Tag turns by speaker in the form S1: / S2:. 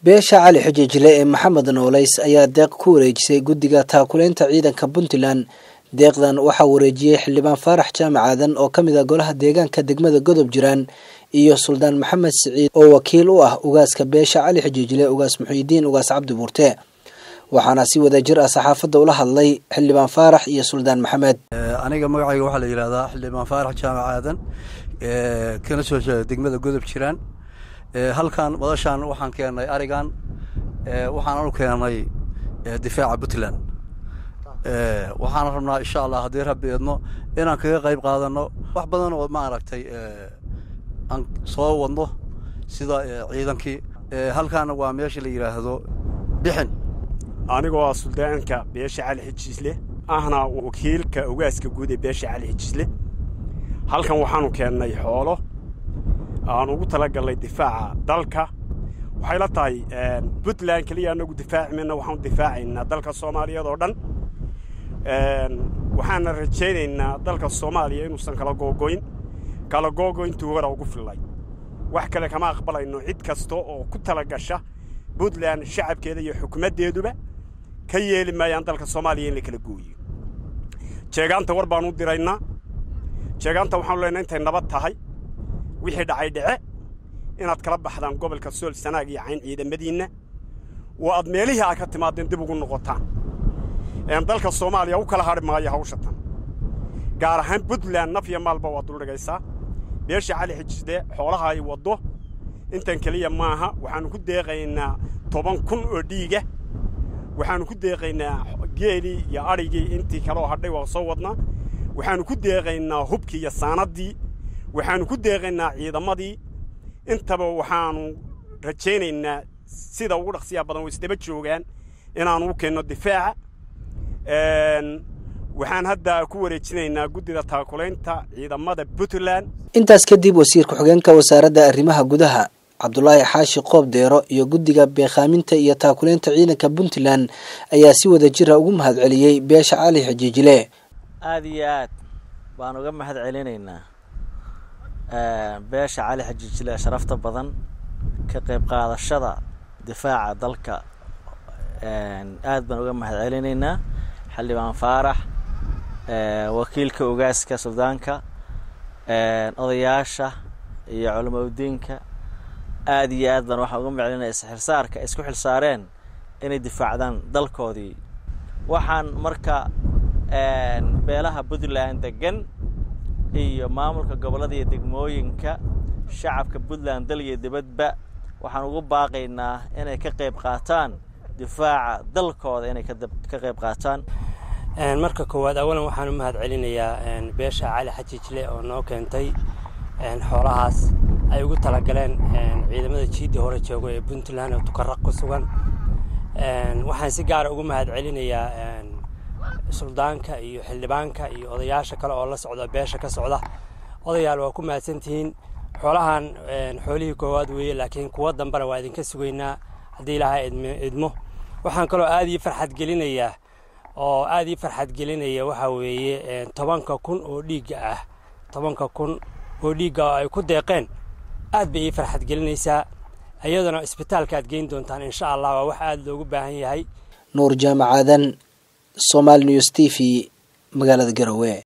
S1: beesha cali xujijle ee maxamed nooleys ayaa deeq ku wareejisay guddiga taakuleynta ciidanka puntland deeqdan waxaa wareejiyey xildhibaan faarax jaamac aadan oo ka mid ah golaha deegaanka degmada godob jiraan iyo suldaan maxamed siciid oo wakiil u ah ugaaska beesha cali xujijle ugaas muxiidiin ugaas cabdi buurte waxaana si wada jir ah saxaafadda ula hadlay xildhibaan faarax iyo suldaan maxamed
S2: aniga magacayga waxaa la yidhahdaa xildhibaan faarax jaamac aadan kana soo jeeda degmada godob jiraan halkan madashaan waxaan keennay arigan waxaanan u keennay difaaca puntland waxaan rabnaa insha allah haddii rabbi idno inaan kaga qayb qaadano wax badan oo maaragtay aan soo wadno sida ciidankii halkaana waa meesha la yidhaahdo bixin
S3: anigoo ah suldaanka beesha cali xijisle ahna wakiilka ogaaska guud ee beesha cali xijisle halkan waxaanu keennay xoolo aan ugu talagallay difaaca dalka waxay la tahay puntland keliya anagu difaaci mayna waxaanu difaacaynaa dalka soomaaliyeed oo dhan waxaana rajaynaynaa dalka soomaaliya inuusan kala googoyn kala googoyntuu hora ugu fillay wax kale kama aqbalayno cid kasta oo ku tala gasha puntland shacabkeeda iyo xukumaddeeduba ka yeeli maayaan dalka soomaaliya in la kala gooyo jeegaanta war baan u diraynaa jeegaanta waxaanu leenahay intay nabad tahay wixii dhacay dhece inaad kala baxdaan gobolka sool sanaag iyo cayn ciidamadiinna oo aad meelihii aad ka timaadeen dib ugu noqotaan dalka soomaaliya u kala hadhi maayo hawsha tan gaar ahaan puntland naf iyo maalba waa duldhigaysaa beesha cali xijisde xoolaha ay waddo intan keliya maaha waxaannu ku deeqaynaa toban kun oo dhiiga waxaannu ku deeqaynaa geelii iyo adhigii intii kaloo hadhay waa soo wadnaa waxaannu ku deeqaynaa hubkii iyo saanaddii waxaannu ku deeqaynaa ciidamadii intaba waxaannu rajaynaynaa sida ugu dhaqsiyaa badan way isdaba joogaan inaannu u keenno difaaca waxaan hadda ku wareejinaynaa guddida taakulaynta ciidamada puntland
S1: intaas kadib wasiir ku-xigeenka wasaaradda arrimaha gudaha cabdulaahi xaashi qoob deero iyo guddiga beekhaaminta iyo taakuleynta ciidanka puntland ayaa si wada jira ugu mahad celiyey beesha cali xajiijile
S4: aada iyo aad baan uga mahad celinaynaa beesha cali xajiijile sharafta badan ka qayb qaadashada difaaca dalka aad baan uga mahad celinaynaa xildhibaan faarax wakiilka ogaaska suldaanka odayaasha iyo culamaudiinka aad iyo aad baan waxaan uga maclinaya isxilsaarka isku xilsaareen inay difaacdaan dalkoodii waxaan marka beelaha puntland degan iyo maamulka gobollada iyo degmooyinka shacabka puntland dal iyo dibadba waxaan ugu baaqaynaa inay ka qayb qaataan difaaca dalkooda inay ka qayb qaataan
S5: marka koowaad awalan waxaan u mahad celinayaa beesha cali xajiijle oo noo keentay xoolahaas ay ugu talagaleen ciidamada jiiddii hore joogo ee puntland oo tukaraq ku sugan waxaan si gaara ugu mahad celinayaa suldaanka iyo xildhibaanka iyo odayaasha kale oo la socda beesha ka socda odayaal waa ku mahadsantihiin xoolahan xoolihii koowaad weeye laakiin kuwo dambena waa idinka sugaynaa haddii ilaahay idmo waxaan kaloo aada ii farxad gelinayaa oo aada ii farxad gelinaya waxaa weeye tobanka kun oo dhiigga ah tobanka kun oo dhiigga oo ay ku deeqeen aad bay ii farxad gelinaysaa iyaduna isbitaalka aad geyn doontaan insha allah waa wax aada loogu baahan yahay
S1: nuur jaamacaadan somaali news t v magaalada garowe